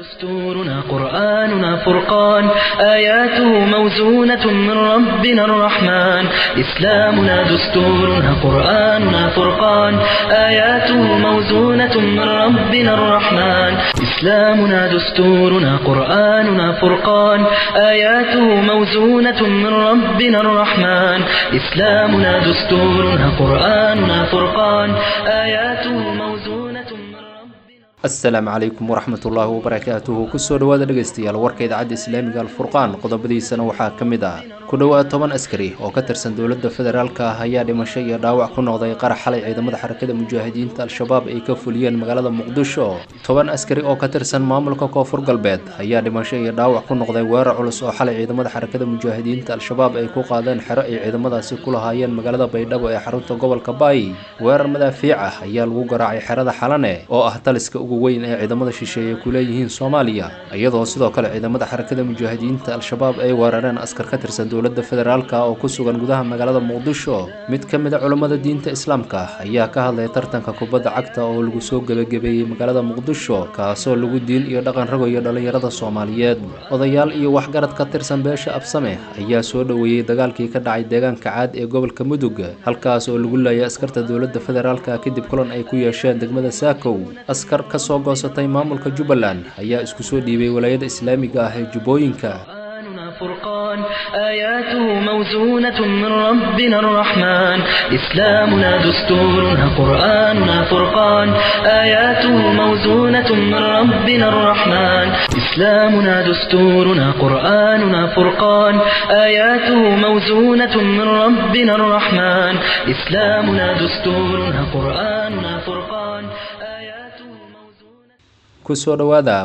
دستورنا قرآننا فرقان آياته موزونة من ربنا الرحمن إسلامنا دستورنا قرآننا فرقان آياته موزونة من ربنا الرحمن إسلامنا دستورنا قرآننا فرقان آياته موزونة من ربنا الرحمن إسلامنا دستورنا قرآننا فرقان آياته موزونة من ربنا asalaamu calaykum waraxmat ullaahi wabarakaatuhu kusoo dhowaada dhegaystayaal warka idaacadda islaamiga alfurqaan qodobadiisana waxaa ka mid ah ku dhowaad toban askari oo ka tirsan dowladda federaalka ah ayaa dhimasho iyo dhaawac ku noqday qarax xalay ciidamada xarakada mujaahidiinta al-shabaab ay ka fuliyeen magaalada muqdisho toban askari oo ka tirsan maamulka koonfur galbeed ayaa dhimasho iyo dhaawac ku noqday weerar culus oo xalay ciidamada xarakada mujaahidiinta al-shabaab ay ku qaadeen xero ay ciidamadaasi ku lahaayeen magaalada baydhabo ee xarunta gobolka baay weerar madaafiic ah ayaa lagu garaacay xerada xalane oo ah taliska ugu weyn ee ciidamada shisheeye ku leeyihiin soomaaliya iyadoo sidoo kale ciidamada xarakada mujaahidiinta al-shabaab ay weerareen askar ka tirsan dowladda federaalka oo ku sugan gudaha magaalada muqdisho mid ka mid a culammada diinta islaamka ayaa ka hadlay tartanka kubadda cagta oo lagu soo gebagabeeyey magaalada muqdisho kaasoo lagu diin iyo dhaqan ragoyo dhallinyarada soomaaliyeed odayaal iyo waxgarad ka tirsan beesha absame ayaa soo dhoweeyey dagaalkii ka dhacay deegaanka caad ee gobolka mudug halkaas oo lagu laayay askarta dowladda federaalka kadib kulan ay ku yeesheen degmada saakow askar ka soo goosatay maamulka jubbaland ayaa isku soo dhiibay walaayada islaamiga ah ee jubbooyinka قرآننا فرقان آياته موزونة من ربنا الرحمن إسلامنا دستورنا قرآننا فرقان آياته موزونة من ربنا الرحمن إسلامنا دستورنا قرآننا فرقان آياته موزونة من ربنا الرحمن إسلامنا دستورنا قرآننا فرقان آياته موزونة kusoo dhowaada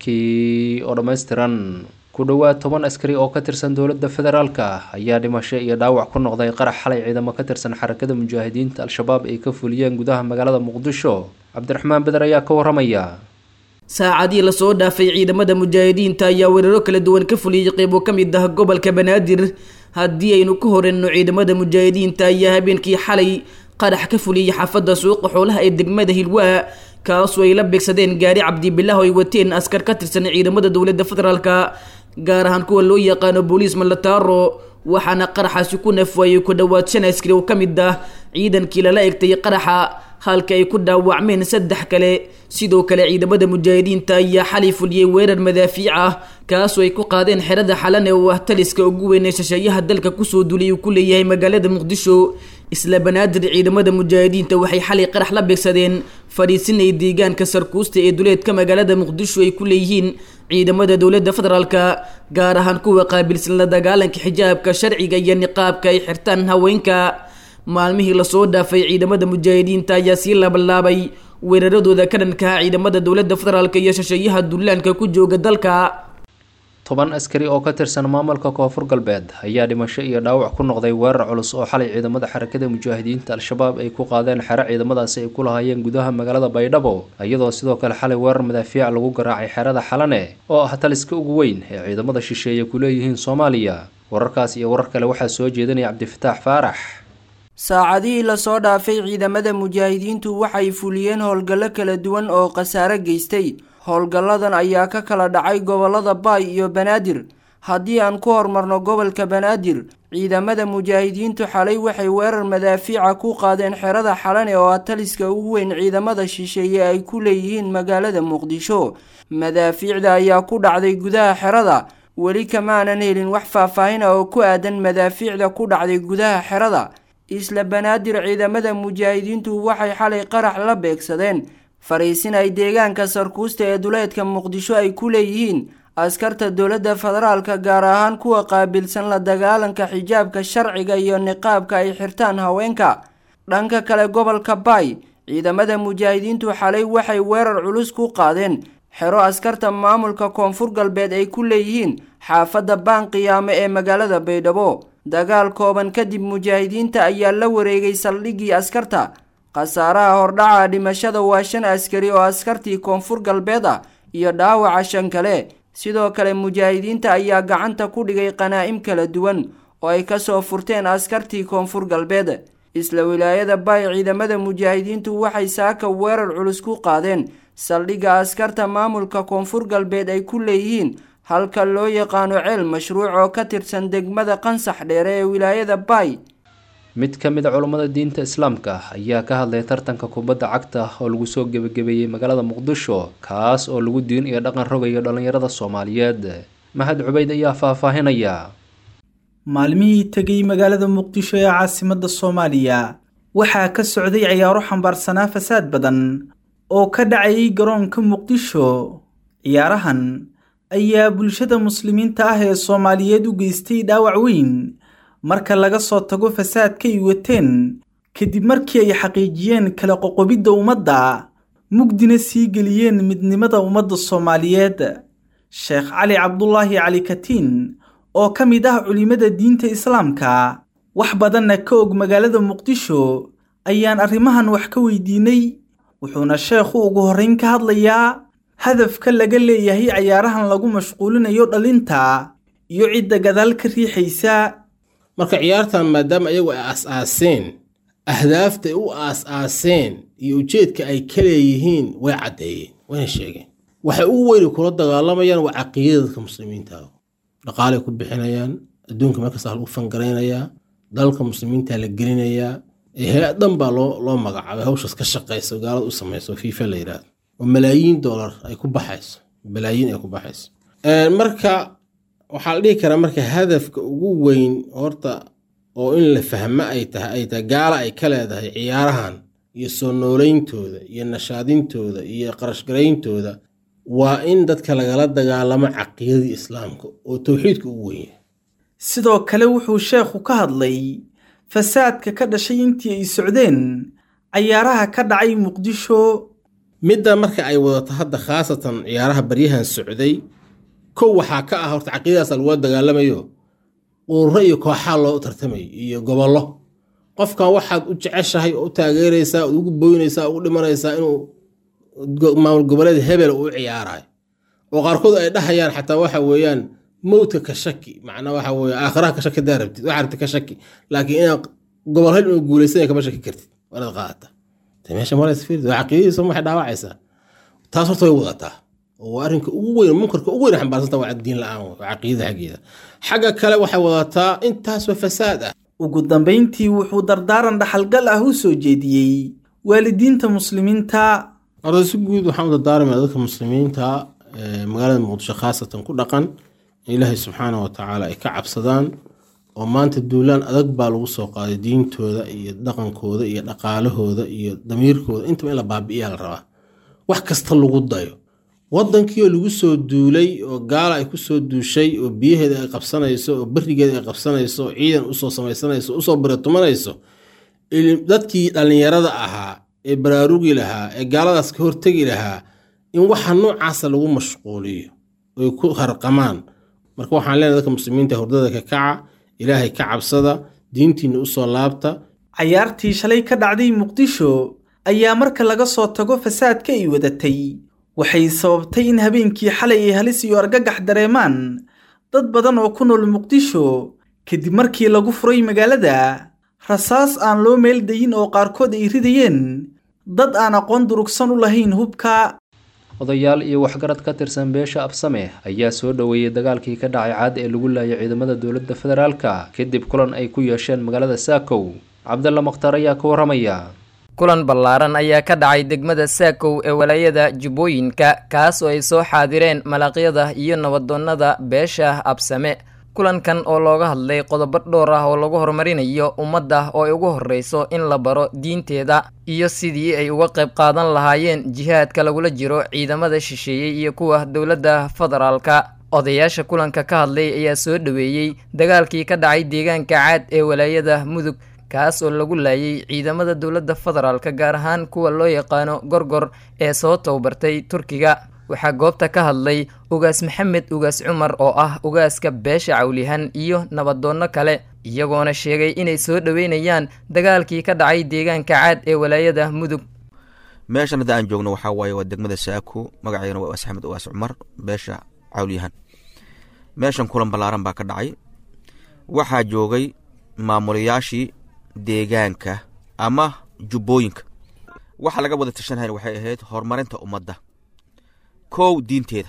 warkii oo dhammaystiran ku dhowaad toban askari oo ka tirsan dowladda federaalka ayaa dhimasho iyo dhaawac ku noqday qarax xalay ciidamo ka tirsan xarakada mujaahidiinta al-shabaab ay ka fuliyeen gudaha magaalada muqdisho cabdiraxmaan beder ayaa ka waramaya saacadii lasoo dhaafay ciidamada mujaahidiinta ayaa weeraro kala duwan ka fuliyey qeybo ka mid ah gobolka banaadir haddii aynu ka horeyno ciidamada mujaahidiinta ayaa habeenkii xalay qarax ka fuliyey xaafadda suuqa xoolaha ee degmada hilwaa kaasoo ay la beegsadeen gaari cabdibilah oo ay wateen askar ka tirsan ciidamada dowladda federaalka gaar ahaan kuwa loo yaqaano booliis malataaro waxaana qaraxaasi ku nafwaayey ku dhowaad shan askari oo ka mid ah ciidankii lala egtay qaraxa halka ay ku dhaawacmeen saddex kale sidoo kale ciidamada mujaahidiinta ayaa xalay fuliyey weerar madaafiic ah kaasoo ay ku qaadeen xerada xalane oo ah taliska ugu weyn ee shasheeyaha dalka kusoo dulay uu ku leeyahay magaalada muqdisho isla banaadir ciidamada mujaahidiinta waxay xalay qarax la beegsadeen fadhiisinay deegaanka sarkuusta ee duleedka magaalada muqdisho ay ku leeyihiin ciidamada dowladda federaalka gaar ahaan kuwa qaabilsan la dagaalanka xijaabka sharciga iyo niqaabka ay xirtaan haweenka maalmihii lasoo dhaafay ciidamada mujaahidiinta ayaa sii laabalaabay weeraradooda ka dhankaha ciidamada dowladda federaalka iyo shasheeyaha dullaanka ku jooga dalka toban askari oo ka tirsan maamulka koonfur galbeed ayaa dhimasho iyo dhaawac ku noqday weerar culus oo xalay ciidamada xarakada mujaahidiinta al-shabaab ay ku qaadeen xero ciidamadaasi ay ku lahaayeen gudaha magaalada baydhabo iyadoo sidoo kale xalay weerar madaafiic lagu garaacay xerada xalane oo ah taliska ugu weyn ee ciidamada shisheeye ku leeyihiin soomaaliya wararkaas iyo warar kale waxaa soo jeedinaya cabdifataax faarax saacadihii lasoo dhaafay ciidamada mujaahidiintu waxay fuliyeen howlgallo kala duwan oo khasaare geystay howlgalladan ayaa ka kala dhacay gobollada baay iyo banaadir haddii aan ku hormarno gobolka banaadir ciidamada mujaahidiintu xalay waxay weerar madaafiica ku qaadeen xerada xalane oo ah taliska ugu weyn ciidamada shisheeye ay ku leeyihiin magaalada muqdisho madaafiicda ayaa ku dhacday gudaha xerada weli kamaanan helin wax faahfaahin ah oo ku aadan madaafiicda ku dhacday gudaha xerada isla banaadir ciidamada mujaahidiintu waxay xalay qarax la beegsadeen fariisin ay deegaanka sarkuusta ee duleedka muqdisho ay ku leeyihiin askarta dowladda federaalka gaar ahaan kuwa qaabilsan la dagaalanka xijaabka sharciga iyo niqaabka ay xirtaan haweenka dhanka kale gobolka baay ciidamada mujaahidiintu xalay waxay weerar culus ku qaadeen xero askarta maamulka koonfur galbeed ay ku leeyihiin xaafadda baanqiyaame ee magaalada baydhabo dagaal kooban kadib mujaahidiinta ayaa la wareegay saldhiggii askarta khasaaraha hordhaca dhimashada waa shan askari oo askartii koonfur galbeed ah iyo dhaawaca shan kale sidoo kale mujaahidiinta ayaa gacanta ku dhigay qanaa'im kala duwan oo ay kasoo furteen askartii koonfur galbeed isla wilaayada baay ciidamada mujaahidiintu waxay saaka weerar culus ku qaadeen saldhigga askarta maamulka koonfur galbeed ay ku leeyihiin halka loo yaqaano ceel mashruuc oo ka tirsan degmada qansax dheere ee wilaayada baay mid ka mid a culummada diinta islaamka ayaa ka hadlay tartanka kubadda cagta oo lagu soo gebagabeeyey magaalada muqdisho kaas oo lagu diin iyo dhaqan rogayo dhallinyarada soomaaliyeed maxad cubayd ayaa faahfaahinaya maalmihii tegay magaalada muqdisho ee caasimadda soomaaliya waxaa ka socday ciyaaro xambaarsanaa fasaad badan oo ka dhacayay garoonka muqdisho ciyaarahan ayaa bulshada muslimiinta ah ee soomaaliyeed u geystay dhaawac weyn marka laga soo tago fasaadka ay wateen kadib markii ay xaqiijiyeen kala qoqobidda ummadda mugdina sii geliyeen midnimada ummadda soomaaliyeed sheekh cali cabdulaahi cali katiin oo ka mid ah culimada diinta islaamka wax badanna ka og magaalada muqdisho ayaan arrimahan wax ka weydiinay wuxuuna sheekhu ugu horrayn ka hadlayaa hadafka laga leeyahay cayaarahan lagu mashquulinayo dhalinta iyo cidda gadaal ka riixaysa marka ciyaartan maadaama ayagu ay aas-aaseen ahdaafta ay u aas-aaseen iyo ujeedka ay ka leeyihiin way caddeeyeen wayna sheegeen waxay ugu weyni kula dagaalamayaan waa caqiidada dadka muslimiinta dhaqaalay ku bixinayaan adduunka markasta lagu fangaraynayaa dalka muslimiinta la gelinayaa hay-ad dhan baa loo magacaabay hawshaas ka shaqaysa gaalada u samayso fiifa la yidhahdo oo malaayiin dollar ay ku baxayso malaayiin ay ku baxayso marka waxaa la dhihi karaa marka hadafka ugu weyn horta oo in la fahmo ay tahay ay tahay gaala ay ka leedahay ciyaarahan iyo soo nooleyntooda iyo nashaadintooda iyo qarashgarayntooda waa in dadka lagala dagaalamo caqiidadii islaamka oo towxiidka ugu weyn yahay sidoo kale wuxuu sheekhu ka hadlay fasaadka ka dhashay intii ay socdeen cayaaraha ka dhacay muqdisho midda marka ay wadato hadda khaasatan ciyaaraha baryahan socday kow waxaa ka ah horta caqiidadaasa lagula dagaalamayo ururo iyo kooxaa loo tartamayo iyo gobollo qofkan waxaad u jeceshahay oo u taageeraysaa ood ugu boynaysaa ugu dhimanaysaa inuu maamul goboleed hebel uu ciyaarayo oo qaarkood ay dhahayaan xataa waxa weeyaan mowdka ka shaki macnaa waxa weye aakhiraha ka shaki hadaa rabtid waxaa rabtid ka shaki laakiin inaad gobol hel inuu guulaysanaya kama shaki kartid waa inaad qaadata meesha maraysa fiird waa caqiidadiisa waxay dhaawacaysaa taas horta way wadataa oo waa arrinka ugu weyn munkarka ugu weyn xambaarsanta waa diin la-aan waa caqiidada xaggeeda xagga kale waxay wadataa intaasoo fasaad ah ugu dambayntii wuxuu dardaaran dhaxalgal ah u soo jeediyey waalidiinta muslimiinta horta si guud waxaan u dardaarmaya dadka muslimiinta magaalada muqdisho khaasatan ku dhaqan in ilaahay subxaana wa tacaala ay ka cabsadaan oo maanta duulaan adag baa lagu soo qaaday diintooda iyo dhaqankooda iyo dhaqaalahooda iyo damiirkooda intaba in la baabi'iyaa la rabaa wax kasta lagu dayo waddankiioo lagu soo duulay oo gaala ay ku soo duushay oo biyaheeda ay qabsanayso oo berigeeda ay qabsanayso oo ciidan usoo samaysanayso usoo biratumanayso dadkii dhallinyarada ahaa ee baraarugi lahaa ee gaaladaas ka hortegi lahaa in waxa noocaasa lagu mashquuliyo oy ku harqamaan marka waxaan leenahay dadka muslimiinta hurdada ka kaca ilaahay ka cabsada diintiinna usoo laabta cayaartii shalay ka dhacday muqdisho ayaa marka laga soo tago fasaadka ay wadatay waxay sababtay in habeenkii xalay ay halis iyo argagax dareemaan dad badan oo ku nool muqdisho kadib markii lagu furay magaalada rasaas aan loo meel dayin oo qaarkood ay ridayeen dad aan aqoon durugsan u lahayn hubka odayaal iyo waxgarad ka tirsan beesha absame ayaa soo dhoweeyey dagaalkii ka dhacay caad ee lagu laayay ciidamada dowladda federaalka kadib kulan ay ku yeesheen magaalada saakow cabdalla makhtar ayaa ka warramaya kulan ballaaran ayaa ka dhacay degmada saakow ee walaayada jubbooyinka kaas oo ay soo xaadireen malaqyada iyo nabadoonnada beesha absame kulankan oo looga hadlay qodobo dhowr ah oo lagu horumarinayo ummadda oo ay ugu horreyso in la baro diinteeda iyo sidii ay uga qayb qaadan lahaayeen jihaadka lagula jiro ciidamada shisheeyey iyo kuwa dowladda federaalka odayaasha kulanka ka hadlay ayaa soo dhoweeyey dagaalkii ka dhacay deegaanka caad ee walaayada mudug kaas oo lagu laayay ciidamada dowladda federaalka gaar ahaan kuwa loo yaqaano gorgor ee soo tababartay turkiga waxaa goobta ka hadlay ugaas maxamed ugaas cumar oo ah ugaaska beesha cawlihan iyo nabadoonno kale iyagoona sheegay inay soo dhoweynayaan dagaalkii ka dhacay deegaanka caad ee walaayada mudug meeshan hadda aan joogno waxaa waaye waa degmada saako magaceedana waa ugaas axmed ugaas cumar beesha cawliyahan meeshan kulan ballaaran baa ka dhacay waxaa joogay maamulayaashii deegaanka ama jubbooyinka waxa laga wada tashanhayna waxay ahayd horumarinta ummadda kow diinteeda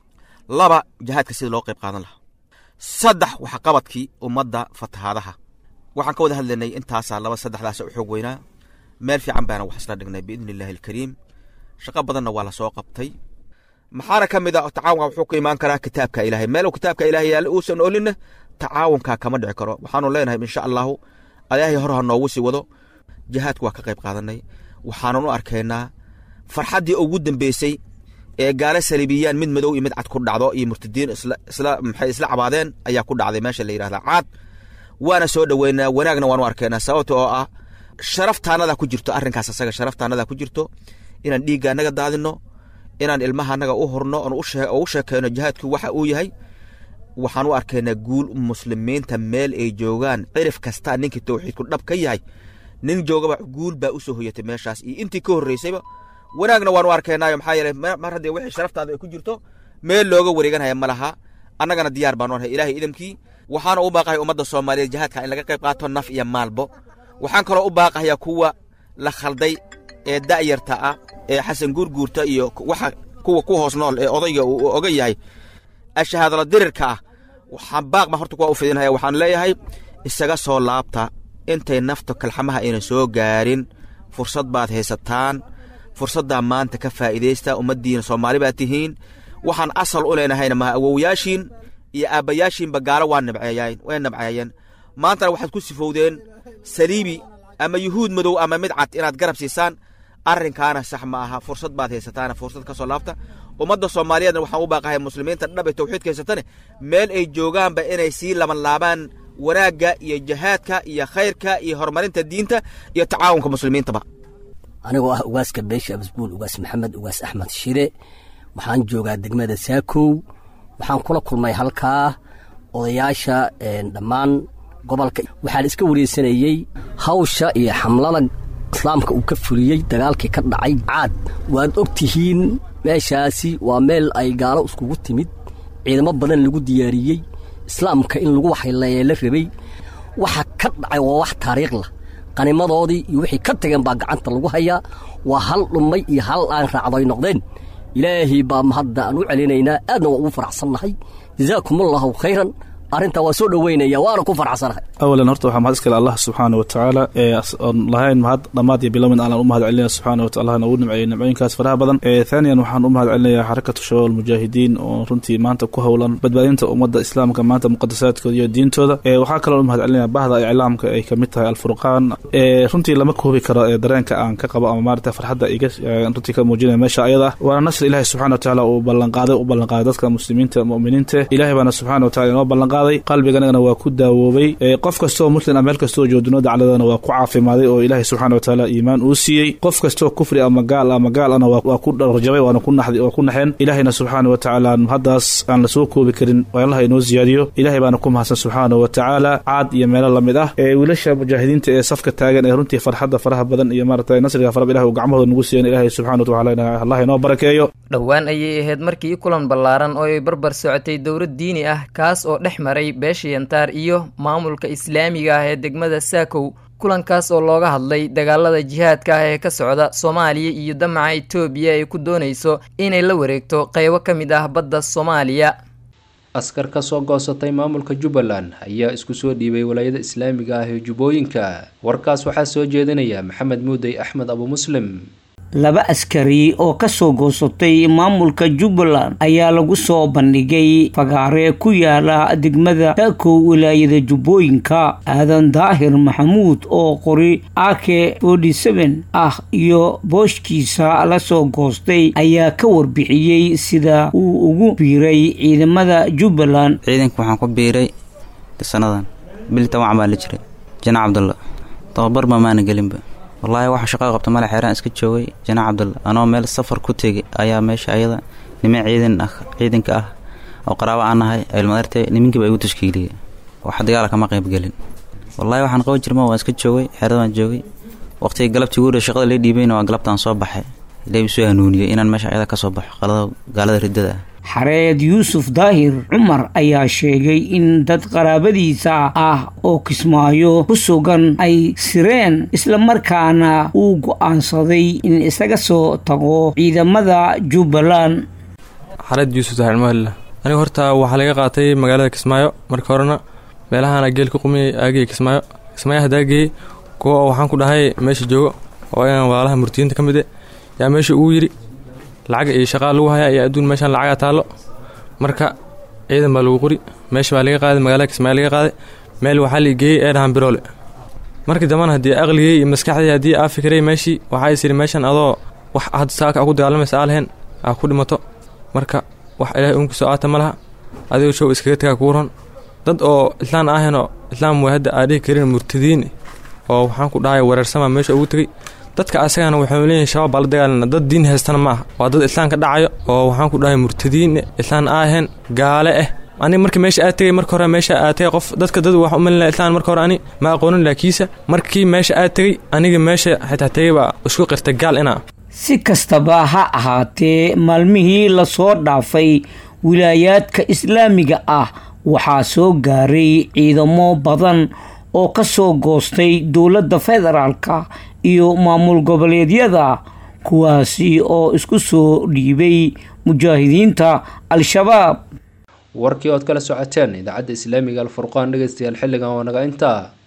laba jihaadka sida loo qayb qaadan lahaa saddex waxqabadkii ummadda fatahaadaha waxaan ka wada hadlaynay intaasaa laba saddexdaasa u xoog weynaa meel fiican baana wax isla dhignay biidni illaahi alkariim shaqo badanna waa la soo qabtay maxaana ka mid a tacaawunka wuxuu ku imaan karaa kitaabka ilaahay meel kitaabka ilaahay yaalla uusan olinna tacaawunkaa kama dhici karo waxaanu leenahay insha allahu ilaahay hor ha noogu sii wado jihaadku waa ka qayb qaadanay waxaanan u arkaynaa farxaddii ugu dambeysay ee gaala saliibiyaan mid madow iyo mid cad ku dhacdo iyo murtadiin isla maxay isla cabaadeen ayaa ku dhacday meesha la yidhahda caad waana soo dhoweynaa wanaagna waanu arkaynaa sababta oo ah sharaftaanada ku jirto arrinkaas asaga sharaftaanada ku jirto inaan dhiigga annaga daadino inaan ilmaha annaga u horno oon ugu sheekeyno jihaadku waxa uu yahay waxaan u arkaynaa guul muslimiinta meel ay joogaan cirif kasta ninkii towxiidku dhab ka yahay nin joogaba guul baa usoo hoyatay meeshaas iyo intii ka horreysayba wanaagna waanu arkaynaayo maxaa yeeley mar haddii wixii sharaftaada ay ku jirto meel looga wareeganaya ma laha annagana diyaar baanu nahay ilaahay idamkii waxaana u baaqahay ummadda soomaaliyeed jihaadka in laga qayb qaato naf iyo maalbo waxaan kaloo u baaqahayaa kuwa la khalday ee da'yarta ah ee xasan guurguurta iyo waxa kuwa ku hoos nool ee odayga uu oga yahay ashahaadala dirirka ah waxaan baaq baan horta kuwa u fidinaya waxaan leeyahay isaga soo laabta intay nafta kalxamaha aynan soo gaarin fursad baad haysataan fursaddaa maanta ka faa'iidaysta ummaddiina soomaali baad tihiin waxaan asal u leenahayna maha awowyaashiin iyo aabbayaashiinba gaalo waa nabceeyeen way nabceeyeen maantana waxaad ku sifowdeen saliibi ama yuhuud madow ama mid cad inaad garab siisaan arrinkaana sax ma aha fursad baad haysataana fursad ka soo laabta ummadda soomaaliyeedna waxaan u baaqahay muslimiinta dhab ee tawxiidka haysatane meel ay joogaanba inay sii laban laabaan wanaagga iyo jihaadka iyo khayrka iyo horumarinta diinta iyo tacaawunka muslimiintaba anigoo ah ugaaska beesha abasbuul ugaas maxamed ugaas axmed shire waxaan joogaa degmada saakow waxaan kula kulmay halkaa odayaasha dhammaan gobolka waxaa la iska wareysanayey hawsha iyo xamlada islaamka uu ka fuliyey dagaalkii ka dhacay caad waad og tihiin meeshaasi waa meel ay gaalo iskugu timid ciidamo badan lagu diyaariyey islaamka in lagu waxayleeya la rabay waxa ka dhacay waa wax taariikhlah qanimadoodii iyo wixii ka tageen baa gacanta lagu hayaa waa hal dhummay iyo hal aan raacdo ay noqdeen ilaahay baa mahadda aan u celinaynaa aadna waa ugu faraxsannahay jazaakumullahu khayran arrintaa waa soo dhoweynaya waana ku faraxsanahay awalan horta waxaa mahad iskale allah subxaana wa tacaala ee oon lahayn mahad dhammaad iyo bilomin allaan u mahad celinaya subxaana wa taala nagu nimceeyey nimcooyinkaas faraha badan thaaniyan waxaan u mahad celinayaa xarakatu shabaab almujaahidiin oo runtii maanta ku howlan badbaadinta ummadda islaamka maanta muqadasaadkooda iyo diintooda waxaa kaloo u mahad celinaya bahda iclaamka ay kamid tahay alfurqaan runtii lama koobi karo dareenka aan ka qabo ama maarata farxadda iga runtii ka muujinaya meesha ayada ah waana nasri ilahi subxana wa tacaala uu ballanqaaday u ballanqaaday dadka muslimiinta mu'miniinta ilahay baana subxana wa tacala inoo ballanqaaday qalbiganagana waa ku daawoobay qof kastaoo muslim a meel kastaoo joogdunoo dacladana waa ku caafimaaday oo ilaahay subxana wa tacaala iimaan uu siiyey qof kastaoo kufri ama gaal ama gaal ana waa ku dharjabay waana waa ku naxeen ilaahayna subxaana wa tacaala haddaas aan la soo koobi karin allaha inoo ziyaadiyo ilahay baana ku mahadsan subxaana wa tacaala caad iyo meelo lamid ah ee wiilasha mujaahidiinta ee safka taagan ee runtii farxadda faraha badan iyo maarata nasriga faraba ilah uu gacmahooda nagu siiyan ilahay subxana wa tacaala allah inoo barakeeyo dhowaan ayay ahayd markii kulan ballaaran oo ay barbar socotay dowlad diini ah kaas oo dhex maray beesha yantaar iyo maamulka islaamiga ah ee degmada saakow kulankaas oo looga hadlay dagaalada jihaadka ah ee ka socda soomaaliya iyo damaca etoobiya ay ku doonayso inay la wareegto qeybo ka mid ah badda soomaaliya askar ka soo goosatay maamulka jubbaland ayaa isku soo dhiibay walaayada islaamiga ah ee jubbooyinka warkaas waxaa soo jeedinaya maxamed muudey axmed abu muslim laba askari oo ka soo goosatay maamulka jubbaland ayaa lagu soo bandhigay fagaare ku yaala degmada saakow wilaayada jubbooyinka aadan daahir maxamuud oo qori ake ah iyo booshkiisa la soo goostay ayaa ka warbixiyey sida uu ugu biiray ciidamada jubbaland ciidanka waxaan ku biiray sanadan bil toban baa la jiray jana cabdulla tababarba maana gelinba wallaahi waxa shaqo qabta male xeeraan iska joogay janaac cabdulla anoo meel safar ku tegay ayaa meesha ayada niman ciidan ah ciidanka ah oo qaraabo aan nahay ilmadartay nimankiiba igu tashkiiliyey wax dagaala kama qayb gelin wallaahi waxaan qaban jirma waan iska joogay xeerada waan joogay waqtiga galabtii guura shaqada lee dhiibayna waa galabtaan soo baxay ilaahi soo hanuuniyey inaan meesha ayada ka soo baxo qalada gaalada riddada ah xareed yuusuf daahir cumar ayaa sheegay in dad qaraabadiisa ah oo kismaayo ku sugan ay sireen islamarkaana uu go-aansaday in isaga soo tago ciidamada jubbaland xareed yuusuf daahir mahalla aniga horta waxaa laga qaatay magaalada kismaayo marka horena meelahana geel ka qumiyay aagey kismaayo kismaayo haddaa geeyey kuwa oo waxaan ku dhahay meesha joogo oo inaan walaalaha murtiyiinta ka mid e yaa meesha ugu yidhi lacag iyo shaqaa lagu hayaa iyo adduun meeshaan lacagaa taallo marka ciidan baa lagu qori meesha baa laga qaaday magaalada kismaayo laga qaaday meel waxaa la geeyey ee dhahan biroole markii dambana haddii aqligey iyo maskaxdii haddii aa fikiray meeshii waxaa is yidhi meeshan adoo wax hadda saaka a ku dagaalamaysa aa lahayn aa ku dhimato marka wax ilaahay uunkusoo aata ma laha adigoo show iskaga tagaa kuu ron dad oo islaan ahaynoo islaam way hadda aa dhihi karin murtadiin oo waxaan ku dhahay wereersama meesha ugu tegey dadka asagana waxau leeyihin shabaab baa la dagaalana dad diin haystana ma aha waa dad islaamka dhacayo oo waxaan ku dhahay murtadiin islaan aahayn gaale ah ani markii meesha aad tegay marka hore meesha aad tegay qof dadka dad wax u malina islaan marka hore ani ma aqoonin laakiinse markii meesha aad tegey aniga meesha xitaa tegay baa isku qirtay gaal inaa si kastaba ha ahaatee maalmihii lasoo dhaafay wilaayaadka islaamiga ah waxaa soo gaaray ciidamo badan oo ka soo goostay dowladda federaalka iyo maamul goboleedyada kuwaasi oo isku soo dhiibay mujaahidiinta al-shabaab warkii ood kala socoteen idaacadda islaamiga alfurqaan dhegeystayaal xilligan waa naga intaa